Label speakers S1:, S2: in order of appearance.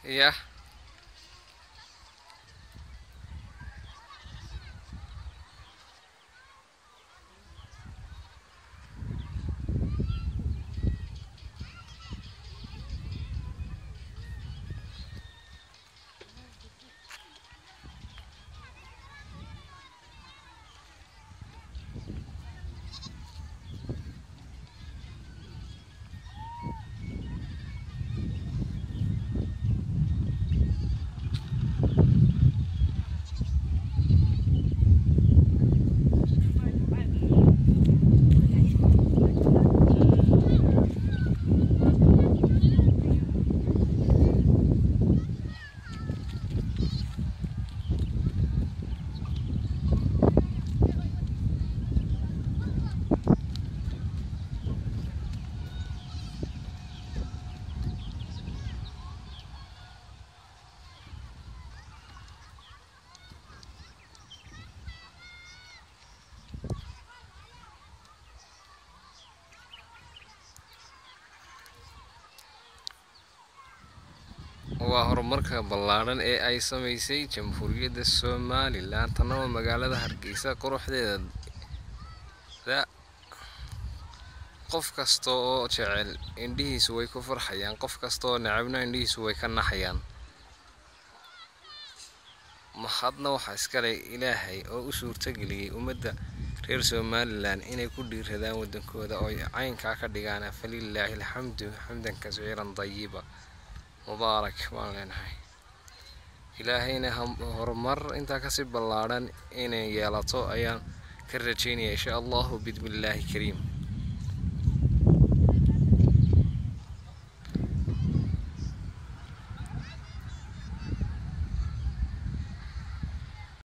S1: yah waa horumarka ballaadhan ee ay samaysay jamhuuriyadda somalilan tana waa magaalada hargeysa quruxdeeda qof kasta oo jecel indhihiisu way ku farxayaan qof kasta oo necabna indhihiisu way ka naxayaan mahadna waxaa iskale ilaahay oo u suurtageliyey ummadda reer somalilan inay ku dhiiradaan waddankooda oo caynkaa ka dhigaan falilaahi alxamdu xamdan kasiiran dayiba mubaarak baan leenahay ilaahayna horumar intaa kasii ballaadhan inay yeelato ayaan ka rajaynaya insha allahu bidmillaahi kariim